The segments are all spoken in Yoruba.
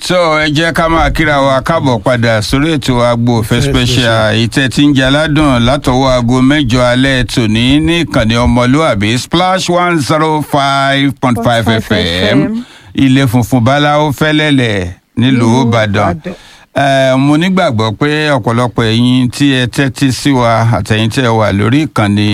so ẹ jẹ́ ká máa kíra wa káàbọ̀ padà sórí ètò agbo òfẹ́ special ìtẹ́ tí ń jẹ́ aládùn látọwọ́ aago mẹ́jọ alẹ́ tòní ní ìkànnì ọmọlúàbí splash one zero five point five fm ilé funfun báláwo fẹ́lẹ́lẹ̀ nílùú ìbàdàn Eh, mo nígbàgbọ́ pé ọ̀pọ̀lọpọ̀ ẹ̀yin tí ẹ tẹ́tí sí wa àtẹ̀yin tí ẹ wà lórí ìkànnì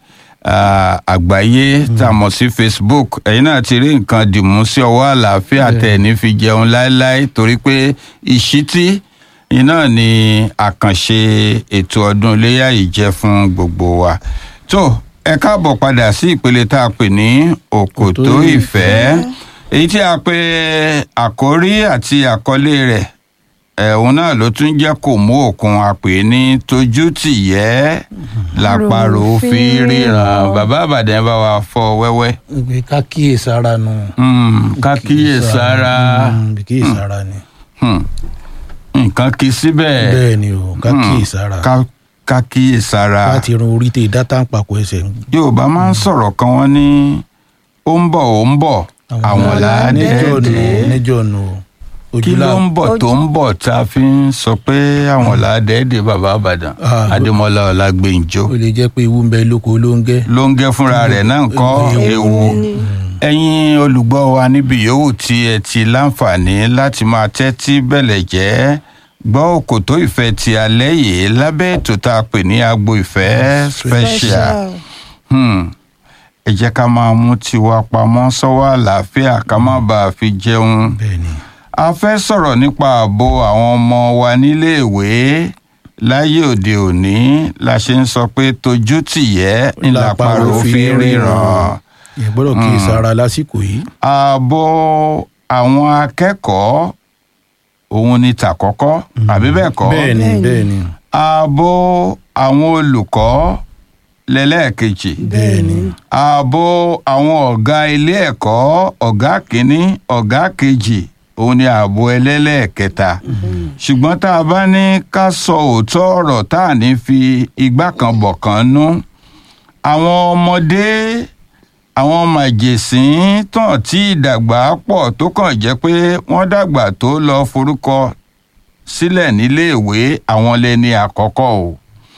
ah, àgbáyé tá a mọ̀ sí facebook ẹ̀yin náà ti rí nǹkan dìmú sí ọwọ́ àlàáfíà tẹ̀ ní fi jẹun láéláé torí pé ìṣítí iná ni àkànṣe ètò ọdún iléyà yìí jẹ́ fún gbogbo wa tó ẹ káàbọ̀ padà sí ìpele tá a pè ní òkòtó ìfẹ́ èyí tí a pè àkórí àti àkọlé rẹ̀ ẹ̀hún náà ló tún jẹ́ kó mú òkun àpè ní tójú tìyẹ́ làpàrò fi ríran bàbá àbàdàn bá wa fọ wẹ́wẹ́. ìgbé ká kíyèsára nù. Hmm, ká kíyèsára Mm, bí kíyèsára ni. Hmm, nǹkan kì í síbẹ̀ bẹ́ẹ̀ ni o ká kíyèsára. ká ká kíyèsára láti run orí tè dátà ń papọ̀ ẹsẹ̀. yorùbá máa ń sọ̀rọ̀ kan wọ́n ní ó ń bọ̀ ó ń bọ̀ àwọn níjọ́ nù làádẹ́ẹ̀dẹ́ níjọ́ nù o. kí ló ń bọ̀ tó ń bọ̀ tá a fi ń sọ pé àwọn làádẹ́ẹ̀dẹ́ bàbá àbàdàn Ah, adémọlá ọlágbèǹjọ o lè jẹ́ pé ewu ń bẹ lóko ló ń gẹ́. ló ń gẹ́ fúnra rẹ̀ náà ń kọ́ ewu ẹ̀yin olùgbọ́ wa níbi yòówù tí ẹ ti láǹfààní láti máa tẹ́tí bẹ̀lẹ̀ jẹ́ gbọ́ òkòtó ìfẹ́ ti alẹ́ yìí lábẹ́ ètò tá a pè ní agbo ìfẹ́ special Hmm. ẹ jẹ́ ká máa mú tiwa pamọ́ sọ́wọ́ àlàáfíà ká má bàa fi jẹun bẹ́ẹ̀ ni. a fẹ́ sọ̀rọ̀ nípa ààbò àwọn ọmọ wa níléèwé láyé òde òní la ṣe ń sọ pé tójú tìyẹ́ ńláparò fi ríran ìyẹn gbọ́dọ̀ kíyèsára lásìkò yìí. ààbò àwọn akẹ́kọ̀ọ́ òun ni tàkọ́kọ́ àbí bẹ́ẹ̀ kọ́ bẹ́ẹ̀ ni bẹ́ẹ̀ ni ààbò àwọn olùkọ́ lẹ́lẹ́ẹ̀kejì bẹ́ẹ̀ ni. ààbò àwọn ọ̀gá ilé ẹ̀kọ́ ọ̀gá kínní ọ̀gá kejì òun ni ààbò ẹlẹ́lẹ́ẹ̀kẹta ṣùgbọ́n tá a bá ní ká sọ òótọ́ ọ̀rọ̀ tá à ní fi igbá kan bọ̀ kan nú àwọn ọmọdé àwọn màjèsín tán tí ìdàgbà pọ̀ tó kàn jẹ́ pé wọ́n dàgbà tó lọ forúkọ sílẹ̀ níléèwé àwọn lẹni àkọ́kọ́ o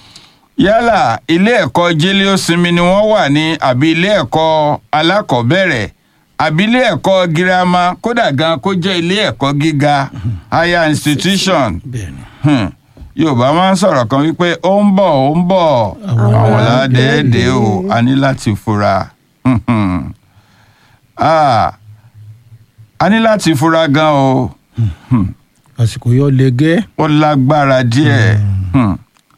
yálà ilé ẹ̀kọ́ jẹ́lẹ́ọ́sinmi ni wọ́n wà ní àbí ilé ẹ̀kọ́ alákọ̀ọ́bẹ̀rẹ̀ àbí ilé ẹ̀kọ́ girama kódà gan kó jẹ́ ilé ẹ̀kọ́ gíga higher institution bẹ́ẹ̀ ni. Hmm. yorùbá máa ń sọ̀rọ̀ kan wípé ó ń bọ̀ ó ń bọ̀ àwọn ládẹ́ẹ̀dẹ́ o a ní láti fura Hmm, hmm. Ah, a ní láti fura gan o àsìkò yọ lẹgẹ́. ó lágbára díẹ̀. Hmm.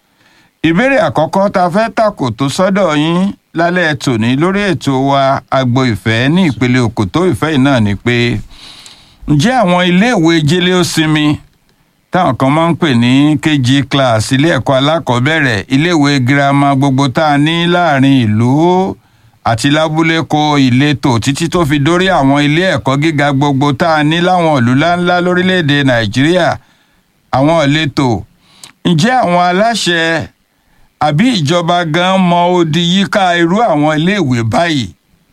ìbéèrè àkọ́kọ́ tá a fẹ́ tàkò tó sọ́dọ̀ yín lálẹ́ tòní lórí ètò wa agbo ìfẹ́ ní ìpele òkòtó ìfẹ́ yìí náà ni pé ǹjẹ́ àwọn iléèwé jẹ́lé ó sinmi táwọn kan máa ń pè ní kg class ilé ẹ̀kọ́ alákọ̀ọ́bẹ̀rẹ̀ iléèwé girama gbogbo tá a ní láàrin ìlú àti lábúlé kó ìletò títí tó fi dórí àwọn ilé ẹ̀kọ́ gíga gbogbo tá a ní láwọn ìlú ńláńlá lórílẹ̀‐èdè nàìjíríà àwọn ìletò ǹjẹ́ àwọn aláṣẹ àbí ìjọba gan mọ odi yíká irú àwọn iléèwé báyìí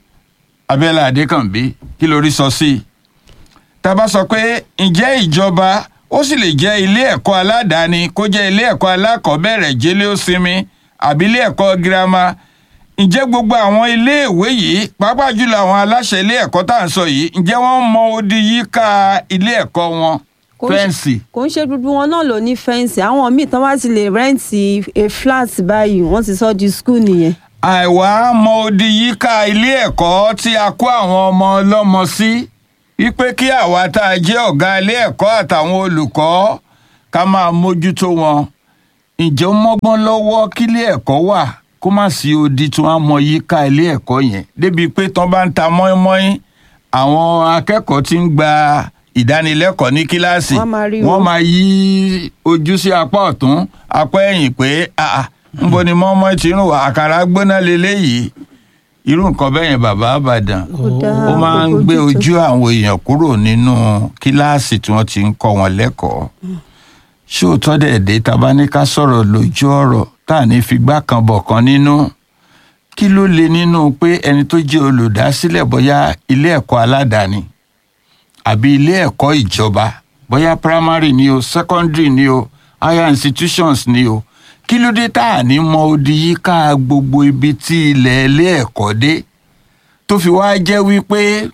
abẹ́lẹ̀ adékànbí kí lórí sọ sí i tá a bá sọ pé ǹjẹ́ ìjọba ó sì lè jẹ́ ilé ẹ̀kọ́ aládàáni kó jẹ́ ilé ẹ̀kọ́ alákọ̀ọ́bẹ̀rẹ̀ jẹ́lẹ́ ó sinmi àbí ilé ẹ̀kọ́ girama ǹjẹ́ gbogbo àwọn iléèwé yìí pàápàá jùlọ àwọn aláṣẹ ilé ẹ̀kọ́ tá à ń sọ yìí ǹjẹ́ wọ́n mọ odi yíká ilé ẹ̀kọ́ wọn Kò ń ṣe- fẹ́ǹsì kò ń ṣe gbogbo wọn náà ló ní fẹ́ǹsì àwọn míì tán bá ti lè rẹ́ǹtì a flat báyìí wọ́n ti sọ di school nìyẹn. àìwá mọ odi yíká ilé ẹ̀kọ́ tí a kó àwọn ọmọ ọlọ́mọ sí wípé kí àwa tá a jẹ́ ọ̀gá ilé ẹ̀kọ́ àtàwọn olùkọ́ ká máa mójútó wọn ǹjẹ́ ó mọ́gbọ́n lọ́wọ́ kílé ẹ̀kọ́ wà kó má sí odi tí wọ́n á mọ yíká ilé ẹ̀kọ́ yẹn débi pé tán bá ń ta mọ́ínmọ́ín àwọn akẹ́kọ̀ọ́ tí ń gba ìdánilẹ́kọ̀ọ́ ní kíláàsì Wọ́n máa rí wọ́n wọn. máa yí ojú sí apá ọ̀tún apá ẹ̀yìn pé "Ah, ah, ńbo ni mọ́mọ́ ti ń wà àkàrà gbóná leléyìí irú nǹkan bẹ́ẹ̀ yẹn bàbá àbàdàn Kò dáa, ó máa ń kò gbé bójútó. ojú àwọn èèyàn kúrò nínú kíláàsì tí wọ́n ti ń kọ́ wọn lẹ́kọ̀ọ́ ṣóòótọ́ dẹ̀ dé taba ní ká sọ̀rọ̀ lójú ọ̀rọ̀ tá à ní figbá kan bọ̀ kan nínú kí ló le nínú pé ẹni tó jẹ́ olùdásílẹ̀ bóyá ilé ẹ̀kọ́ aládàáni àbí ilé ẹ̀kọ́ ìjọba bóyá primary ni o secondary ni o higher institutions ni o kí ló dé tá à ní mọ odi yíká gbogbo ibi tí ilẹ̀ ilé ẹ̀kọ́ dé tó fi wá jẹ́ wípé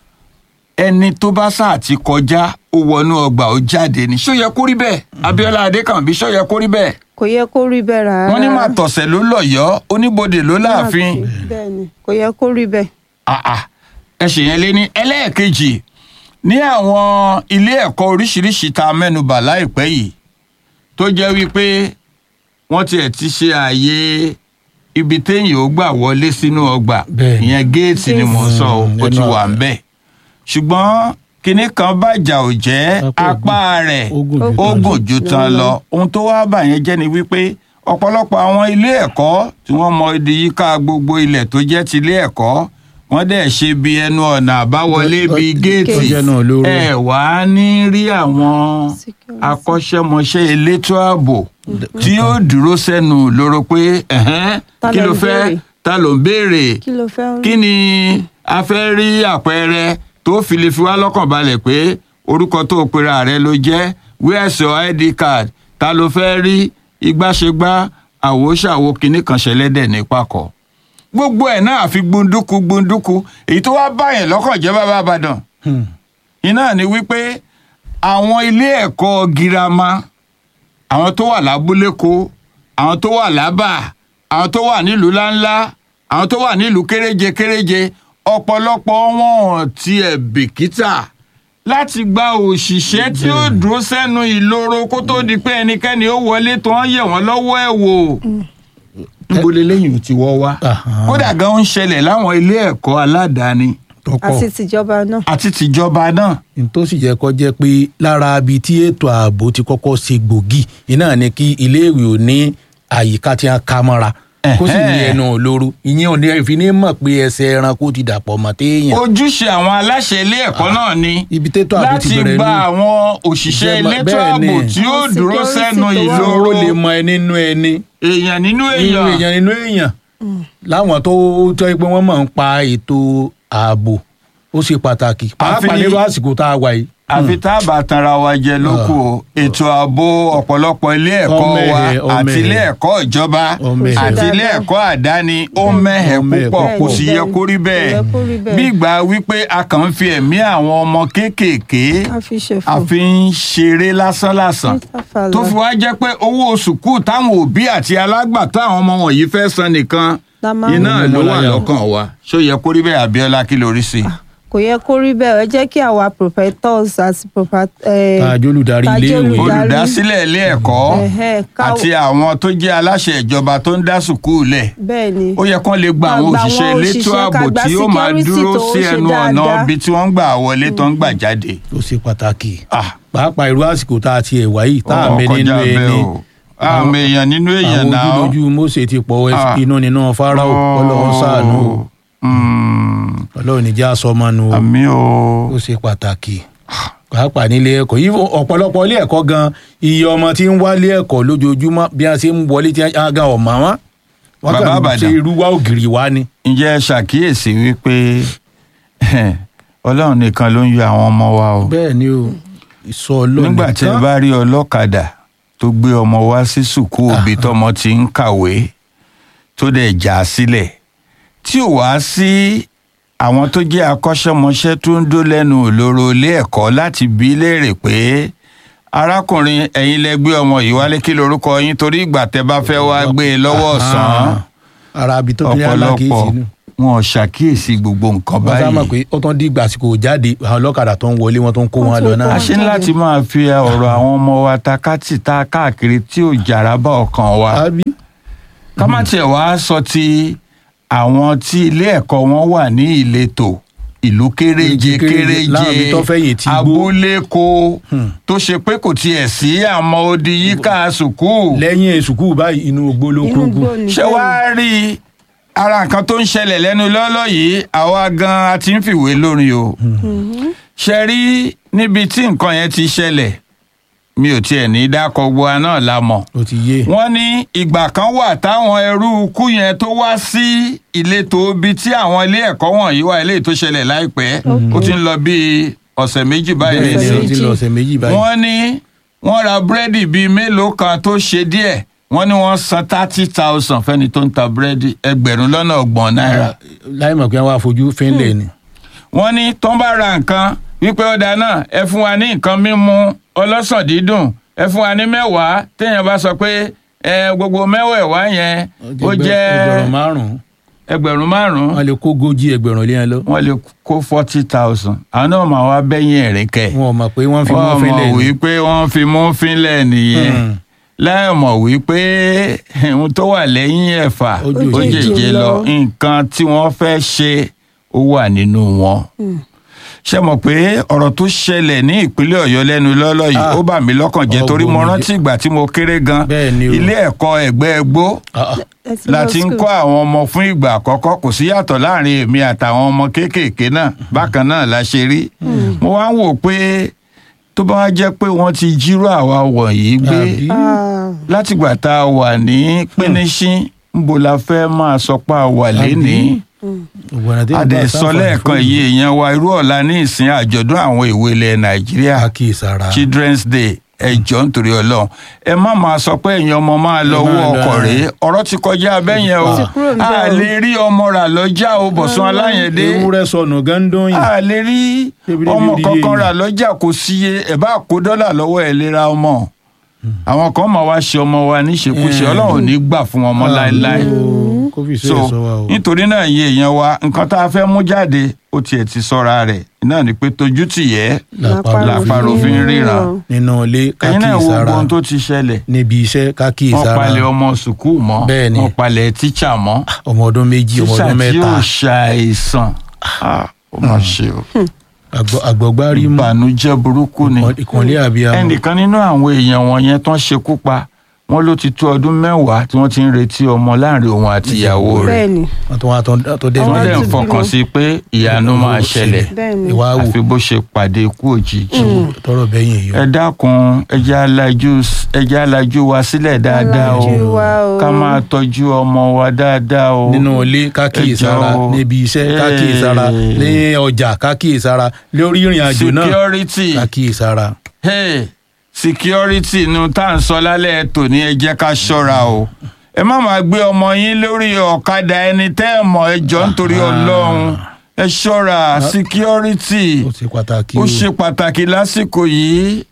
ẹni tó bá sáà ti kọjá ó wọnú ọgbà ó jáde ni ṣó yẹ kó rí bẹ́ẹ̀ Abíọ́lá Adékànbí ṣó yẹ kó rí bẹ́ẹ̀ kò yẹ kó rí bẹ́ẹ̀ rárá. wọ́n ní máa tọ̀sẹ̀ ló lọ́yọ̀ọ́ oníbodè ló láàfin bẹ́ẹ̀ ni kò yẹ kó rí bẹ́ẹ̀. àà ẹ ṣe yẹn lé ní ẹlẹ́ẹ̀kejì ní àwọn ilé ẹ̀kọ́ oríṣiríṣi tá a mẹ́nubà láìpẹ́ yìí tó jẹ́ wípé wọ́n tiẹ̀ ti ṣe ààyè ibi téèyàn ó gbà wọlé sínú ọgbà Bẹ́ẹ̀ni. ìyẹn géètì ni mò ń sọ o Mm, ó ti ẹnu wà ń bẹ̀ ṣùgbọ́n kinní kan bàjà ò jẹ́ Apá apá rẹ̀ ó gùn ju ó tán gùn lọ. ju tán lọ ohun tó wá bà yẹn jẹ́ ni wípé ọ̀pọ̀lọpọ̀ àwọn ilé ẹ̀kọ́ tí wọ́n mọ ibi yíká gbogbo ilẹ̀ tó jẹ́ ti ilé ẹ̀kọ́ wọ́n dẹ̀ ṣe bí ẹnu ọ̀nà àbáwọlé Tó- bí tó- géètì tó jẹ́ náà lóró. ẹ wá ní rí àwọn Security. akọ́ṣẹ́mọṣẹ́ elétò ààbò tí yóò dúró sẹ́nu lóró pé ẹ̀hẹ́n, Ta kí ló ló ń fẹ́ béèrè? ta ló ń béèrè kí ló fẹ́ rí. kí ni a fẹ́ rí àpẹẹrẹ tó fi lè fi wá lọ́kàn balẹ̀ pé orúkọ tó pera rẹ ló jẹ́ where's your id card ta ló fẹ́ rí igbáṣegbá àwòṣàwò kìnnì kan ṣẹlẹ́dẹ̀ ní pàkọ́ gbogbo ẹ̀ náà àfi gbunduku gbunduku èyí tó wá báyẹn lọ́kàn jẹ́ bàbá àbàdàn Hmm. iná ni wípé àwọn ilé ẹ̀kọ́ girama àwọn tó wà lábúléko àwọn tó wà lábà àwọn tó wà nílùú ńláńlá àwọn tó wà nílùú kéréje kéréje ọ̀pọ̀lọpọ̀ wọn ò tiẹ̀ bìkítà láti gba òṣìṣẹ́ tí ó dúró sẹ́nu ìloro kó tó di pé ẹnikẹ́ni ó wọlé tó ń yẹ̀ wọ́n lọ́wọ́ ẹ̀ wò níbo lélẹ́yìn ò ti wọ́ wá Aha. kódà gan ń ṣẹlẹ̀ láwọn ilé ẹ̀kọ́ aládàáni tó pọ̀ àti tìjọba náà. àti tìjọba náà n tó sì jẹ́ kó jẹ́ pé lára ibi tí ètò ààbò ti kọ́kọ́ ṣe gbòógì iná ni kí iléèwé ò ní àyíká tí wọ́n ká mọ́ra kó sì ní Ẹ̀hẹ́n. ẹnu olóró ìyẹn ò ní fi ní mọ̀ pé ẹsẹ̀ ẹranko ti dàpọ̀ mọ́ téèyàn ojúṣe àwọn aláṣẹ ilé ẹ̀kọ́ náà ni ibi tètò ààbò ti láti bẹ̀rẹ̀ gba ní àwọn òṣìṣẹ́ Ìjọba- elétò bẹ́ẹ̀ ààbò ni. tí ó Àwọn dúró security sẹ́nu tó wà. ìloro ìloro lè mọ ẹni nínú ẹni èèyàn nínú nínú èèyàn èèyàn nínú èèyàn láwọn tó tọ́ pé wọ́n máa ń pa ètò ààbò ó ṣe pàtàkì pàápàá Àfi- nírú àsìkò tá a wà yìí. àfi tá a bá tanra wa jẹ lóko o ètò ààbò ọ̀pọ̀lọpọ̀ ilé ẹ̀kọ́ Ọmọ wa ẹ̀hẹ̀, ọmọ àti ẹ̀hẹ̀. ilé ẹ̀kọ́ ìjọba Ọmọ ẹ̀hẹ̀. àti ilé Dáadáa. ẹ̀kọ́ àdáni ó mẹ́hẹ̀ Ọmọ ẹ̀hẹ̀ púpọ̀ kò púpọ̀. sì yẹ kó rí bẹ́ẹ̀ Kò yẹ kó rí bẹ́ẹ̀. bí ìgbà wípé a kàn ń fi ẹ̀mí àwọn ọmọ kéékèèké a fi ṣe a fún. fi ń ṣeré lásánlàsàn Ìtàfàlà. tó fi wá jẹ́ pé owó sùkúù táwọn òbí àti alágbàtọ́ àwọn ọmọ wọ̀nyí fẹ́ san nìkan La máa ń iná mú ló wà láyà. lọ́kàn wa ṣó yẹ kó rí bẹ́ẹ̀ Abíọ́lá kí lórí sí i. kò yẹ kó rí bẹ́ẹ̀ ẹ jẹ́ kí àwa professors àti prophet. Tàjọ́ olùdarí iléèwé. olùdásílẹ̀ ilé ẹ̀kọ́ Ẹ̀hẹ́, ká- àti àwọn tó jẹ́ aláṣẹ ìjọba tó ń dá sùkúù lẹ̀ bẹ́ẹ̀ ni. ó yẹ kán lè gba Ká àwọn gba òṣìṣẹ́ àwọn elétò òṣìṣẹ́, ààbò ká gba tí ó máa security dúró tó sí ṣe ẹnu ọ̀nà dáadáa. ibi tí wọ́n ń gbà wọlé tó ń gbà jáde. ó ṣe pàtàkì Ah, pàápàá irú àsìkò tá a ti ẹ̀ wáyé tá a ó mẹ nínú kọjá bẹ́ẹ̀ ẹni o. àwọn èèyàn nínú èèyàn àwọn náà. ojúlójú Mósè ti pọ̀ Ah. inú nínú Fáráò Ọlọ́run ṣàánú o. Mm, Ọlọ́run níjà sọmọnu o àmì o. ó ṣe pàtàkì pàápàá nílé ẹ̀kọ́ yìí ọ̀pọ̀lọpọ̀ ilé ẹ̀kọ́ gan iye ọmọ tí ń wálé ẹ̀kọ́ lójoojúmọ́ bí a ṣe ń wọlé tí a gan ọmọ wọn wọn Bàbá kàn ṣe Ìbàdàn. irú wa ògiri wa ni. ǹjẹ́ ẹ ṣàkíyèsí wípé ọlọ́run nìkan ló ń yọ àwọn ọmọ wa o. bẹ́ẹ̀ ni o ìsọ Ọlọ́run nígbà tí ẹ nìkan. bá rí ọlọ́kadà tó gbé ọmọ wá sí sùkúù òbí tọmọ ti ń kàwé tó dẹ̀ já a sílẹ̀ tí ò wá sí àwọn tó jẹ́ akọ́ṣẹ́mọṣẹ́ tó ń dó lẹ́nu òlóró ilé ẹ̀kọ́ láti bí léèrè pé arákùnrin ẹ̀yin lẹ gbé ọmọ yìí wálé kí lorúkọ yín torí ìgbà tẹ bá fẹ́ wá gbé e lọ́wọ́ ọ̀sán Ah, ara abi tó fi ní alákìísí ọ̀pọ̀lọpọ̀ nù. wọn ò ṣàkíyèsí gbogbo nǹkan wọ́n sá mọ̀ báyìí pé ó tán di ìgbà àsìkò jáde àwọn ọlọ́kadà tó ń wọlé wọn tó ń kó Wọ́n wọn tún lọ kó náà. a ṣe ń láti máa fi ọ̀rọ̀ àwọn ọmọ wa takátì ta káàkiri tí ò jàrá bá ọkàn wa àbí ká má tiẹ̀ wá sọ ti àwọn tí ilé ẹ̀kọ́ wọn wà ní ìletò ìlú kéréje Kéréje, láwọn ibi kéréje tó fẹ̀yìn tí gbó. abúlé ko tó ṣe pé kò tiẹ̀ sí àmọ́ odi yíká sùkúù lẹ́yìn sùkúù báyìí inú ogbó ló inú kúrúkú. gbó ni ṣé wàá rí i ara nǹkan tó ń ṣẹlẹ̀ lẹ́nu lọ́lọ́ yìí àwa gan-an a ti ń fìwé lórin o ṣe rí níbi tí nǹkan yẹn ti ṣẹlẹ̀ mi ò tiẹ̀ ní dákọ̀ gbogbo wa náà la mọ̀ ó ti yé wọ́n ní ìgbà kan wà táwọn ẹrú ikú yẹn tó wá sí ìletò ibi tí àwọn ilé ẹ̀kọ́ wọ̀nyí wà eléyìí tó ṣẹlẹ̀ láìpẹ́ ó ti ń lọ bíi ọ̀sẹ̀ méjì báyìí bẹ́ẹ̀ ni Ọ̀sẹ̀ ó ti méjì. lọ ọ̀sẹ̀ méjì báyìí. wọ́n ní wọ́n ra búrẹ́dì bíi mélòó kan tó ṣe díẹ̀ wọ́n ní wọ́n san thirty thousand fẹ́ni tó ń ta búrẹ́dì ẹgbẹ̀rún lọ́nà ọgbọ̀n náírà. láì mọ̀ pé wọ́n á fojú fínlẹ̀ ni. wọ́n ní tó ń bá ra nǹkan wípé ọ̀dà náà ẹ fún wa ní nǹkan mímu ọlọ́sàn dídùn ẹ fún wa ní mẹ́wàá téèyàn bá sọ pé ẹ gbogbo mẹ́wẹ̀ẹ̀wá yẹn ó jẹ́ ẹgbẹ̀rún márùn-ún ẹgbẹ̀rún márùn-ún wọ́n lè kó gójì ẹgbẹ̀rún lé wọn lọ. wọ́n lè kó forty thousand àwọn náà máa wá bẹ́yìn ẹ̀rín kẹ̀. wọn ò mọ̀ pé wọ́n fi mú wọ́n fínlẹ̀ mọ̀ ni. wípé wọ́n fi mú fínlẹ̀ nìyẹn Hmm. láì mọ̀ wípé ohun tó wà lẹ́yìn ẹ̀fà Ó jòjé ó jèjé lọ lọ. nǹkan tí wọ́n fẹ́ ṣe ó wà nínú wọn. ṣé mọ̀ pé ọ̀rọ̀ tó ṣẹlẹ̀ ní ìpínlẹ̀ ọ̀yọ́ lẹ́nu lọ́lọ́ yìí Ah. ó bà mí lọ́kàn jẹ́ torí mo Ọgbọ̀n mi rántí ìgbà tí mo kéré gan Bẹ́ẹ̀ ni o. ilé ẹ̀kọ́ ẹ̀gbẹ́ ẹgbó Ah, ah. Ẹ ti lọ la ti ń school. kọ́ àwọn ọmọ fún ìgbà àkọ́kọ́ kò sí yàtọ̀ láàrin èmi àtàwọn ọmọ kéékèèké náà bákan náà la ṣe rí mo wá ń wò pé tó bá wá jẹ́ pé wọ́n ti jírò àwa wọ̀nyí gbé Àbí? Ah, látìgbà tá a wà ní pínísín níbo la fẹ́ máa sọ pé a wà lénìí Gbogbo ọ̀nà tí wọ́n bá adẹ̀sọ sáfà lẹ́ẹ̀kan fún yìí èèyàn wa irú ọ̀la ní ìsìn àjọ̀dún àwọn ìwé ilẹ̀ nàìjíríà àkíyèsára. children's day ẹjọ́ nítorí ọlọ́run ẹ má máa sọ pé èèyàn ọmọ máa lọ Ẹ máa wọ lọ, ọkọ̀ ẹ. rèé ọ̀rọ̀ ti kọjá abẹ́yẹn o Ó ti kúrò níbẹ̀ a o. lè rí ọmọ rà lọ́jà o bọ̀sùn aláyẹ̀dé ewúrẹ́ sọnù gándoyin. a lè rí Ebile ọmọ bíi kankan yìí. rà lọ́jà kò síye ẹ̀ bá kó dọ́là lọ́wọ́ ẹ̀ lè ra ọmọ àwọn kan máa wá ṣe ọmọ wa níṣekúṣe Eh. ọlọ́run ò ní gbà fún ọmọ láéláé kó fi so sẹ́yìn sọ wa o. nítorí náà iye èèyàn wa nǹkan tá a fẹ́ mú jáde ó tiẹ̀ ti sọ́ra rẹ̀ náà ni pé tójú tìyẹ́ Làpárò làpárò fi ń ríran. nínú ilé ẹ̀yin náà wo kákíyèsára ohun tó ti ṣẹlẹ̀ níbi iṣẹ́ wọ́n kákíyèsára palẹ̀ ọmọ sùkúù mọ́ Bẹ́ẹ̀ ni. wọ́n palẹ̀ tíṣà mọ́ ọmọ ọdún méjì ọmọ tíṣà ọdún tí mẹ́ta yóò ṣàìsàn Ah, ó mà ṣe o àgbọ̀- àgbọ̀gbárí mú ìbànújẹ́ burúkú ni ìkànlé àbíyá ẹnìkan nínú àwọn èèyàn wọ̀nyẹn tán ṣekú pa wọ́n ló ti tó ọdún mẹ́wàá tí wọ́n ti ń retí ọmọ láàrin òun àti ìyàwó rẹ̀ bẹ́ẹ̀ni wọn tó wá tó- tó dé wọ́n Àwọn dẹ̀ ń ti fọkàn bímọ. sí pé ìyanu máa ṣẹlẹ̀ bẹ́ẹ̀ni ìwà wò àfi bó ṣe pàdé ikú òjijì tọrọ bẹyìn èyí ẹ dákun ẹ jẹ́ alájú ẹ jẹ́ alájú wa sílẹ̀ dáadáa o Alájú wa o. ká máa tọ́jú ọmọ wa dáadáa o nínú ilé kákíyèsára Ẹ jọ̀ọ́. níbi iṣẹ́ kákíyèsára Hey. ní ọjà kákíyèsára lórí ìrìn àjò náà security kákíyèsára hey, security nu tá à ń sọ lálẹ́ tòní ẹ jẹ́ ká ṣọ́ra o ẹ má máa gbé ọmọ yín lórí ọ̀kadà ẹni tẹ́ ẹ mọ̀ ẹ jọ nítorí ọlọ́run ẹ ṣọ́ra security ó ṣe pàtàkì ó o ṣe pàtàkì lásìkò yìí